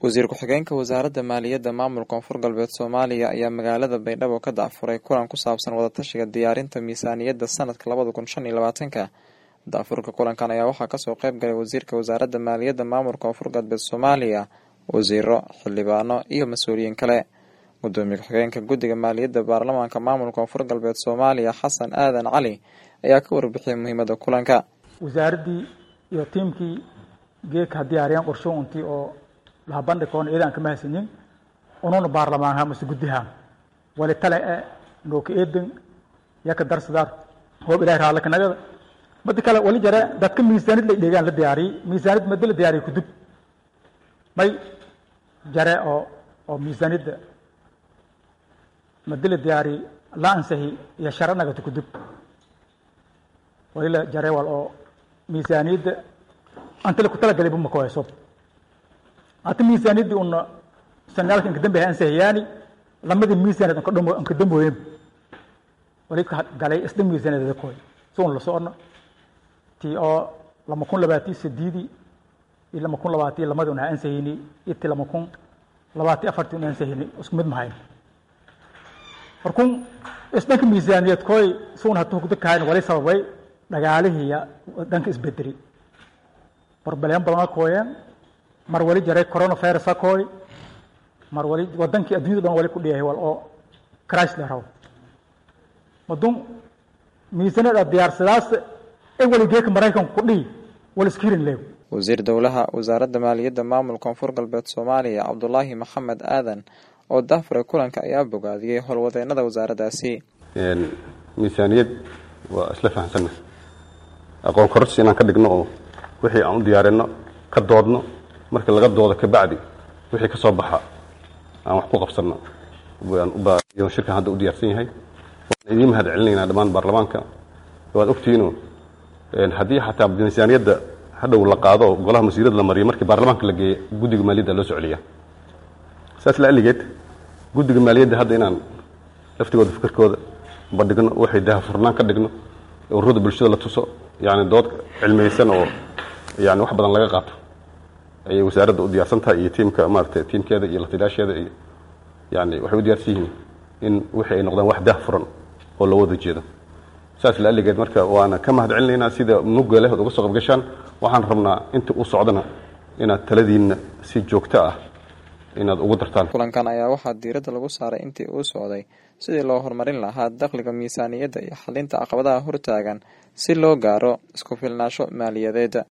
wasiir ku-xigeenka wasaaradda maaliyadda maamulka koonfur galbeed soomaaliya ayaa magaalada baydhabo ka dacfuray kulan ku saabsan wadatashiga diyaarinta miisaaniyadda sanadka labada kun shan iyo labaatanka daafurka kulankan ayaa waxaa kasoo qeyb galay wasiirka wasaaradda maaliyadda maamulka koonfur galbeed soomaaliya wasiiro xildhibaano iyo mas-uuliyiin kale gudoomiye ku-xigeenka guddiga maaliyadda baarlamaanka maamulka koonfur galbeed soomaaliya xasan aadan cali ayaa ka warbixiyay muhiimada kulanka wasaaraddii iyo tiimkii geedka ha diyaariyaan qorsho untii oo laha bandhigkoona iyadaan kama haysanin ununa baarlamaanha mase guddiha wali tale e nooka eedan yaka darsadaar hoob ilahay raadlaka nagada madi kale wali jare dadka miisaanid la dheegaan la diyaariyey miisaanid madi la diyaariyey kudub may jare oo oo miisaanidda madi la diyaariyey la ansahi iyo shara nagata kudub wali la jare wal oo miisaaniyadda antale ku talagalay buma ku hayso hata miisaaniyaddii una sanaalka inka dambe ansahiyaani lamadii miisaaniyad anka dhamo anka damboyen wali galay isda miisaaniyadada koy si un la socno tii oo lama kun labaatiyo sideedii iyo lama kun labaatiyo lamadii una ansahayni iyo tii lama kun labaatiyo afartii una ansahayni isku mid mahayn markun isdhanka miisaaniyad koy si un hata hugda kahayn wali sababay dhagaalihiya dhanka isbedeli barbaleen badan kooyeen mar wali jaray coronavirus ha kooy mar wali wadankii addunyada dhan wali ku dhiyahay wal oo crash la rabo madun miisanada diyaarsadaas e wali geeka maraykanku ku dhihi wal iskirin leeg wasiir dowlaha wasaaradda maaliyadda maamulka koonfur galbeed soomaaliya cabdulaahi maxamed aadan oo daafuray kulanka ayaa bogaadiyey howlwadeenada wasaaraddaasi miisaaniyad waa isla fahamsanna aqoon kororsi inaan ka dhigno oo wixii aan u diyaarino ka doodno markii laga doodo kabacdi wixii ka soo baxa aan wax ku qabsanno shirkan hadda u diyaarsan yahay waan idiin mahad celinaynaa dhammaan baarlamaanka waad ogtihiino haddii xataa miisaaniyadda hadhow la qaado oo golaha masiirada la mariyo markii baarlamaanka la geeya guddiga maaliyadda loo soo celiya saas la aligeed guddiga maaliyadda hadda inaan laftigooda fikirkooda bandhigno waxay dahafurnaan ka dhigno ururada bulshada la tuso yani dood cilmiyeysan oo yani wax badan laga qaato ayay wasaaradda u diyaarsan tahay iyo tiimka maarata tiimkeeda iyo lataliyaasheeda iyo yani waxay u diyaarsan yihiin in wixii ay noqdaan wax dah furan oo loo wada jeedo saas la aligeed marka waana ka mahad celinaynaa sida nuga leh ood uga soo qabgashaan waxaan rabnaa inta u socdana inaad taladiinna si joogto ah inaad ugu dartaan kulankan ayaa waxaa diiradda lagu saaray intii uu socday sidii loo horumarin lahaa dakhliga miisaaniyadda iyo xalinta caqabadaha hortaagan si loo gaaro isku filnaasho maaliyadeed